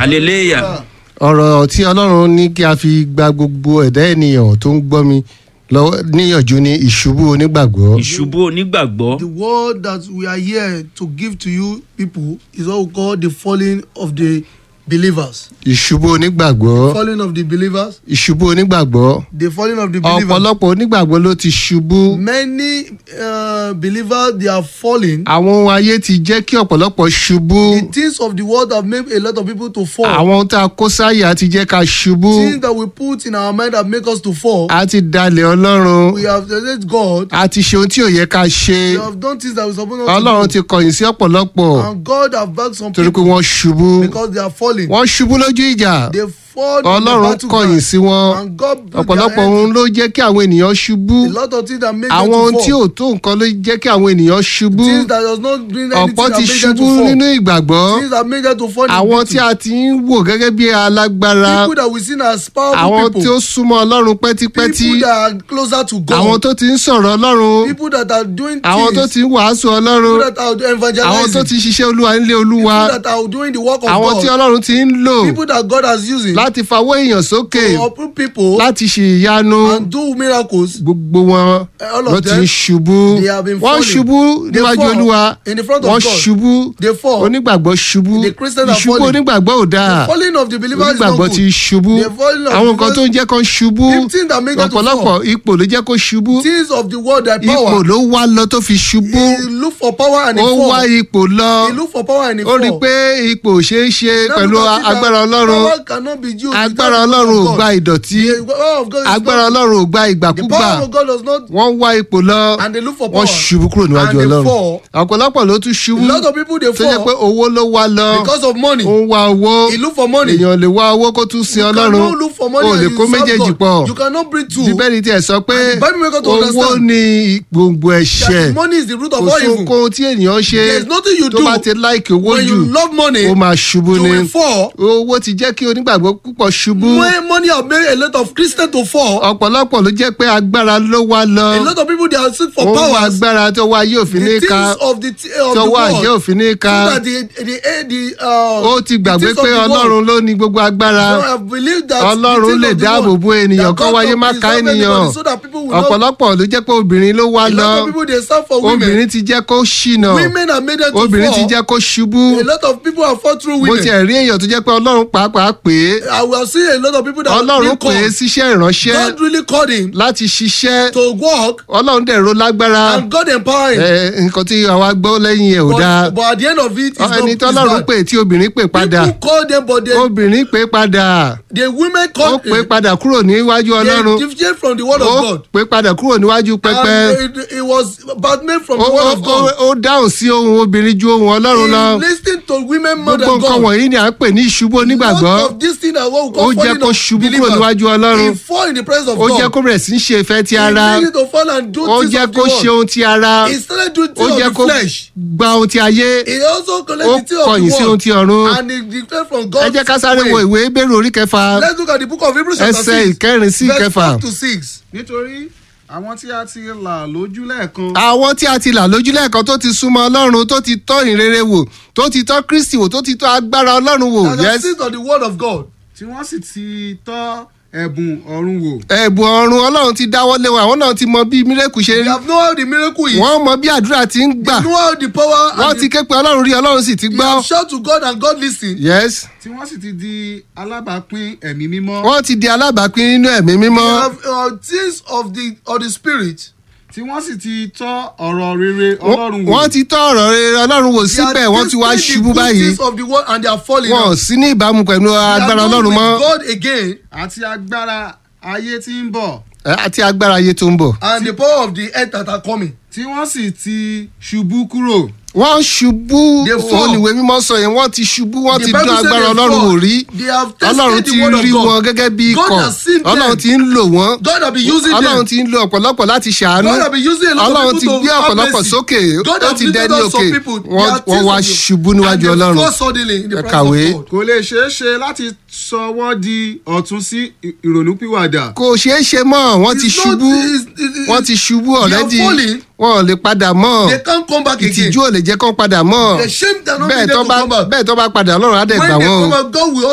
hallelujah ọ̀rọ̀ tí ọlọ́run ní kí a fi gba gbogbo ẹ̀dá ènìyàn tó ń gbọ́ mi lọ́wọ́ níyànjú ní ìṣubú onígbàgbọ́. ìṣubú onígbàgbọ́ The word that we are here to give to you people is what we call the falling of the believers. ìṣubú onígbàgbọ́. Falling of the believers. ìṣubú onígbàgbọ́. The falling of the believers. ọ̀pọ̀lọpọ̀ onígbàgbọ́ ló ti ṣubú. Many uh, believers they are falling. àwọn ohun ayé ti jẹ́ kí ọ̀pọ̀lọpọ̀ ṣubú. The things of the world have made a lot of people to fall. àwọn ohun tá a kó sáyà ti jẹ́ ká ṣubú. Things that we put in our mind that make us to fall. a ti dalẹ̀ ọlọ́run. We have let God. a ti ṣe ohun tí ò yẹ ká ṣe. We have done things that we supposed not ọlọ́run to ti do. kọ̀yìn sí ọ̀pọ̀lọpọ̀. And God have backed some torí pé people wọ́n ṣubú. because they are falling. wọ́n ṣubú lójú ìjà. They fall in the ọlọ́run battle kọ̀yìn ground. sí wọn. And God put their ọ̀pọ̀lọpọ̀ hands- ohun ló jẹ́ kí àwọn ènìyàn ṣubú. A lot of things that make àwọn ohun them tí to fall. ò tó nǹkan ló jẹ́ kí àwọn ènìyàn ṣubú. Things that does not bring anything ọ̀pọ̀ that ti make them to ṣubú fall. nínú ìgbàgbọ́. Things that make them to fall in àwọn victory. tí a ti ń wò gẹ́gẹ́ bí alágbára. People that we see as powerful àwọn people. tí ó súnmọ́ ọlọ́run pẹ́típẹ́tí. People that are closer to God. àwọn tó ti ń sọ̀rọ̀ ọlọ́run. People that are doing àwọn tó things. ti ń wàásù ọlọ́run. People that are evangelizing. àwọn tó ti ṣiṣẹ́ olúwa nílé olúwa. People that are doing the work of àwọn tí God. ọlọ́run ti ń lò People that God has using. láti fawọ́ èèyàn sókè To uproot people. láti ṣe ìyanu And do miracles. gbogbo wọn All of ló ti them, ń ṣubú they have been wọ́n falling. ṣubú They níwájú fall olúwa in the front of wọ́n God. ṣubú They fall. onígbàgbọ́ ṣubú The Christians are ìṣubú falling. onígbàgbọ́ ò dáa Falling of the believers is not onígbàgbọ́ good. ti ṣubú The falling of àwọn the nǹkan tó believers- ń jẹ́ kó ṣubú The things that make them to ọ̀pọ̀lọpọ̀ fall. ipò ló jẹ́ kó ṣubú Things of the world that ipò power. ló wá lọ tó fi ṣubú He look for power and he ó fall. wá ipò lọ He look for power and he ó fall. rí i pé ipò ò ṣeé ṣe Now pẹ̀lú look at it that agbára ọlọ́run Power cannot be used without agbára the ọlọ́run ò power of gba God. ìdọ̀tí The power of God is agbára not- ọlọ́run ò gba The ìgbàkúgbà power of God does not. wọ́n wá ipò lọ And they look for wọ́n power. ṣubú kúrò níwájú And they ọlọ́run fall. ọ̀pọ̀lọpọ̀ ló tún ṣubú A lot of people they tó jẹ́ pé fall owó ló wá lọ because of money. ó ń wá owó He look for money. èèyàn lè wá owó kó tún sin You ọlọ́run cannot look for money o and lè you kó serve méjèèjì God. pọ̀ You cannot bring two. bíbélì tiẹ̀ sọ pé And the Bible make us to owó understand ni gbòǹgbò ẹ̀ṣẹ̀ That money is the root of kò all sí evil. ohunkóhun tí ènìyàn ṣe There is nothing you tó do bá ti láìkì owó when jù you love money. ó máa ṣubú You ni will fall. owó ti jẹ́ kí onígbàgbọ́ púpọ̀ ṣubú When money have made a lot of Christians to fall. ọ̀pọ̀lọpọ̀ ló jẹ́ pé agbára ló wá lọ A lot of people they are seek for ó ń wá powers. agbára tó wá yóò fi ní The ká things of the of the tó wá àjẹ́ world. òfin ní ká So that the the eh, the uh. ó ti the gbàgbé things of pé the world. ọlọ́run ló ní gbogbo agbára So I believe that ọlọ́run the lè things of the dáàbò world, bo ènìyàn that kó God wáyé can má ká preserve ènìyàn everybody so that people will not- ọ̀pọ̀lọpọ̀ ló jẹ́ pé obìnrin ló wá A lọ lot of people they serve for women. obìnrin ti jẹ́ kó ṣìnà Women are made them to obìnrin ti fall. jẹ́ kó ṣubú A lot of people have fought through mo women. tiẹ̀ rí èèyàn tó jẹ́ pé ọlọ́run pàápàá pè é I will see a lot of people that ọlọ́run been pè é called. síṣẹ́ ìránṣẹ́ God really called him láti ṣiṣẹ́ to work ọlọ́run dẹ̀ ro lágbára and God empowered him. ẹ, nǹkan tí àwa gbọ́ lẹ́yìn ẹ̀ ò dáa But, but at the end of it, it's not ẹni it's tọ́lọ́run bad. pè tí obìnrin pè padà People call them, but they, obìnrin pè padà the women ó call pè padà kúrò níwájú ọlọ́run They deviate from the word ó of God. pè padà kúrò níwájú pẹpẹ And it, it was bad made from ó the word ó- of God. ó- ó dáhùn sí ohun obìnrin ju ohun ọlọ́run lọ He listened to women more gbogbo than nǹkan God. wọ̀nyí ni à ń pè ní ìṣubú onígbàgbọ́ Lot of this thing that what we ó call jẹ́ falling kó of ṣubú kúrò believers. níwájú ọlọ́run He fall in the presence of ó God. jẹ́ kó bẹ̀rẹ̀ sí í ṣe ìfẹ́ ti ara He needed to fall and do ó things jẹ́ of the kó ṣe world. ohun ti ara He started doing ó things jẹ́ of kó the flesh. gba ohun ti ayé He also ó collected the things of kọ̀yìn sí the ohun world. ti ọ̀run And he declared from ẹ God. jẹ́ ká sáré wo ìwé bẹ́rù orí kẹfà Let's look at the book of Hebrews chapter ẹsẹ̀ six. ìkẹrin sí verse ìkẹfà. four to six. nítorí àwọn tí a ti là lójú lẹ́ẹ̀kan àwọn tí a ti là lójúlẹ̀ kan tó ti súnmọ́ ọlọ́run tó ti tọ́ ìrere wò tó ti tọ́ kristi wò tó ti tọ́ agbára ọlọ́run wò And the yes seed of the word of God. tí wọ́n sì ti tọ́ ẹ̀bùn ọ̀run wò ẹ̀bùn ọ̀run ọlọ́run ti dáwọ́ lé wọn àwọn náà ti mọ bí mírèkù ṣe They rí have know how the miracle is. wọ́n mọ bí àdúrà ti ń gbà They know how the power wọ́n and ti the, ké pe ọlọ́run rí ọlọ́run sì ti they gbọ́ have shout to God and God listen. yes tí wọ́n sì ti di alábàápín ẹ̀mí mímọ́ wọ́n ti di alábàápín nínú ẹ̀mí mímọ́ They have uh, things of the of the spirit. tí wọ́n sì ti tọ́ ọ̀rọ̀ rere ọlọ́run wò wọ́n ti tọ́ ọ̀rọ̀ rere ọlọ́run wò They are síbẹ̀ wọ́n ti wá tasting the ṣubú good báyìí things of the world and they are falling wọn ò out. sí ní ìbámu pẹ̀lú They are agbára not ọlọ́run with mọ́ God again àti agbára ayé tí ń bọ̀ ẹ, àti agbára ayé tó ń bọ̀. and the power of the earth that are coming. tí wọ́n sì ti ṣubú kúrò wọ́n ṣubú They fall. òníwé mímọ́ sọ yẹn wọ́n ti ṣubú wọ́n The ti Bible dún say agbára they ọlọ́run fall. wò rí They have tasted ọlọ́run the ti word of rí God. wọn gẹ́gẹ́ bí God ikọ̀ has seen them. ọlọ́run ti ń lò wọ́n God have been using ọlọ́run them. ti ń lo ọ̀pọ̀lọpọ̀ láti ṣàánú God have been using a lot ọlọ́run of ti people gbé to have ọ̀pọ̀lọpọ̀ mercy. sókè God ó have ti lifted dẹni up òkè some people. They wọ́n are wọ́n wá things of you. ṣubú níwájú And they ọlọ́run fall suddenly in the Ẹ presence kàwé. of God. kò lè ṣeé ṣe láti sọ wọ́n di ọ̀tún sí ì- ìrònúpìwàdà kò ṣeé ṣe mọ́ wọ́n ti It's not- ṣubú it's- it's- wọ́n ti ṣubú They are ọ̀rẹ́dì falling. wọn ò lè padà mọ́ They can't come back again. ìtìjú ò lè jẹ́ kán padà mọ́ The shame that not bẹ́ẹ̀ be tó there to bá come back. bẹ́ẹ̀ tó bá padà ọlọ́run á dẹ̀ gbà When they wọ́n o. come back, God will